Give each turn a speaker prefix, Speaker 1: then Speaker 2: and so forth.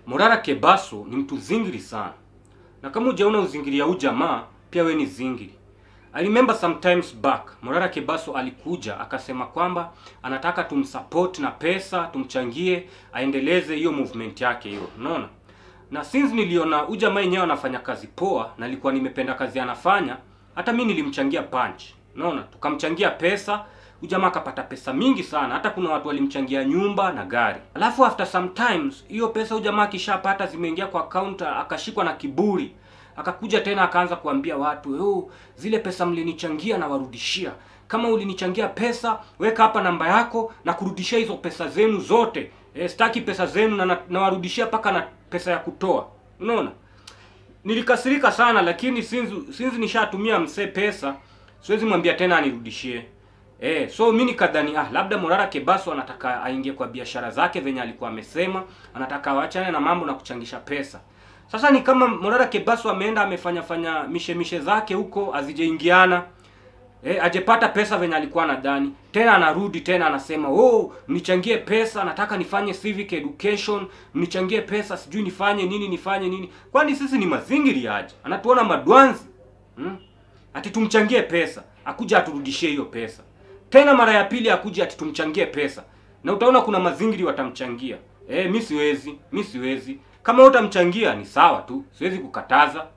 Speaker 1: Morara Kebaso ni mtu zingiri sana, na kama hujaona uzingiri ya huyu jamaa, pia we ni zingiri. I remember sometimes back Morara Kebaso alikuja akasema kwamba anataka tumsupport na pesa, tumchangie aendeleze hiyo movement yake hiyo, unaona. Na since niliona huyu jamaa yenyewe anafanya kazi poa, na nilikuwa nimependa kazi anafanya, hata mi nilimchangia punch, unaona, tukamchangia pesa huyu jamaa akapata pesa mingi sana, hata kuna watu walimchangia nyumba na gari. Alafu after sometimes hiyo pesa huyu jamaa akishapata zimeingia kwa account, akashikwa na kiburi, akakuja tena akaanza kuambia watu oh, zile pesa mlinichangia na warudishia. Kama ulinichangia pesa, weka hapa namba yako na kurudishia hizo pesa zenu zote. E, sitaki pesa zenu na na- nawarudishia mpaka na pesa ya kutoa. Unaona? Nilikasirika sana lakini since since nishatumia msee pesa, siwezi mwambia tena anirudishie. Eh, so mimi nikadhani ah, labda Morara Kebaso anataka aingie kwa biashara zake venye alikuwa amesema, anataka waachane na mambo na kuchangisha pesa. Sasa ni kama Morara Kebaso ameenda amefanya fanya mishe mishe zake huko azijaingiana. Eh, ajepata pesa venye alikuwa anadhani. Tena anarudi tena anasema, "Oh, mnichangie pesa, nataka nifanye civic education, mnichangie pesa, sijui nifanye nini nifanye nini." Kwani sisi ni mazingiri aje? Anatuona madwanzi. Hmm? Ati tumchangie pesa, akuja aturudishie hiyo pesa. Tena mara ya pili akuja ati tumchangie pesa. Na utaona kuna mazingiri watamchangia. Eh, mi siwezi, mi siwezi. Kama utamchangia ni sawa tu, siwezi kukataza.